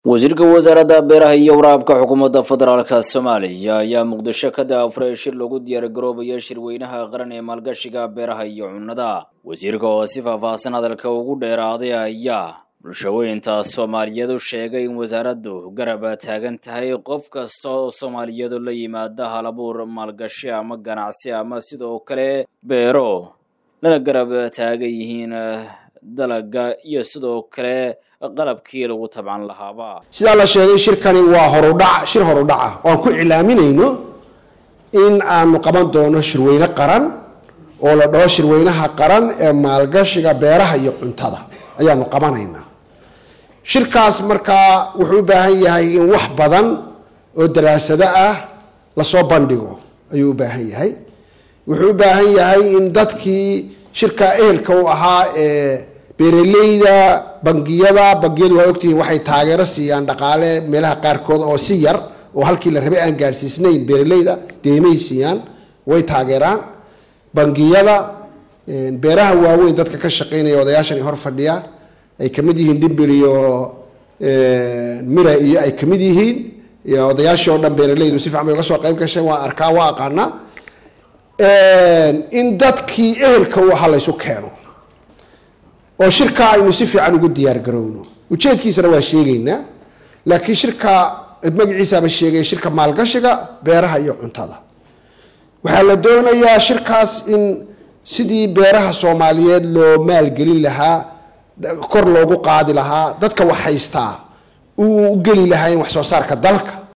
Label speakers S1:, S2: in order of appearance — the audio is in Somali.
S1: wasiirka wasaaradda beeraha iyo waraabka xukuumadda federaalka soomaaliya ayaa muqdisho ka daafuray shir lagu diyaargaroobayo shirweynaha qaran ee maalgashiga beeraha iyo cunnada wasiirka oo si faahfaahsan hadalka ugu dheeraaday ayaa bulshaweynta soomaaliyeed u sheegay in wasaaraddu garab taagan tahay qof kasta oo soomaaliyeedu la yimaada halabuur maalgashi ama ganacsi ama sidoo kale beero lana garab taagan yihiin dalaga iyo sidoo kale qalabkii lagu tabcan lahaaba
S2: sidaa la sheegay shirkani waa horudhac shir horudhac ah oo aan ku iclaaminayno in aanu qaban doono shirweyne qaran oo la dhaho shirweynaha qaran ee maalgashiga beeraha iyo cuntada ayaanu qabanaynaa shirkaas markaa wuxuu u baahan yahay in wax badan oo daraasado ah lasoo bandhigo ayuu u baahan yahay wuxuu u baahan yahay in dadkii shirka ehelka u ahaa ee beeraleyda bangiyada bangiyadu waa ogtihiin waxay taageero siiyaan dhaqaale meelaha qaarkood oo si yar oo halkii la rabay aan gaadhsiisnayn beeraleyda deemay siiyaan way taageeraan bangiyada beeraha waaweyn dadka ka shaqeynaya odayaashan ay hor fadhiyaan ay kamid yihiin dhimbir iyo mira iyo ay kamid yihiin odayaashii oo dhan beeraleydu si fiican bay uga soo qayb gasheen waa arkaa waa aqaanaa in dadkii ehelka u ahaa laysu keeno oo shirka aynu si fiican ugu diyaar garowno ujeedkiisana waa sheegaynaa laakiin shirka magaciisaaba sheegay shirka maalgashiga beeraha iyo cuntada waxaa la doonayaa shirkaas in sidii beeraha soomaaliyeed loo maalgelin lahaa kor loogu qaadi lahaa dadka wax haystaa uu u geli lahaa in wax soo saarka dalka